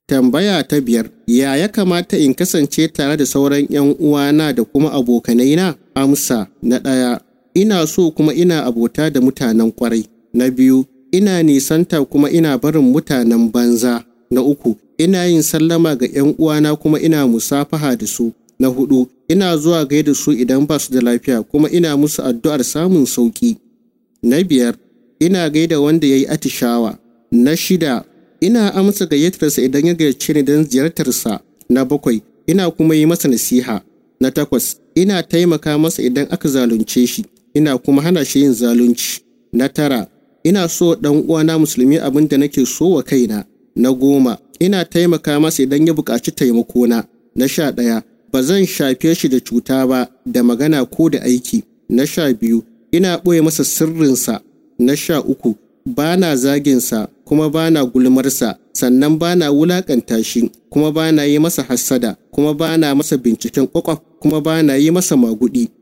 Tambaya ta biyar, ya ya kamata in kasance tare da sauran 'yan uwana da kuma abokanaina? Amsa na ɗaya, ina so kuma ina abota da mutanen ƙwarai. Na biyu, ina nisanta kuma ina barin mutanen banza. Na uku, ina yin sallama ga 'yan uwana kuma ina musafaha da su. Na hudu, ina zuwa gaida su idan ba su da lafiya kuma ina musu addu'ar samun sauƙi. Na biyar, ina gaida wanda ya yi atishawa. Na shida, ina amsa gayyatarsa idan ya gayyace ni don ziyartarsa. Na bakwai, ina kuma yi masa nasiha. Na takwas, ina taimaka masa idan aka zalunce shi, ina kuma hana shi yin zalunci. Na tara, ina so ɗan uwana musulmi abin da nake so wa kaina. Na goma, ina taimaka masa idan ya buƙaci taimakona. Na sha ɗaya, ba zan shafe shi da cuta ba da magana ko da aiki. Na sha biyu, ina ɓoye masa sirrinsa. Na sha uku, ba na zaginsa kuma ba na gulmarsa, sannan ba na wulaƙanta shi, kuma ba na yi masa hassada, kuma ba na masa binciken ƙwaƙwaf, kuma ba na yi masa maguɗi.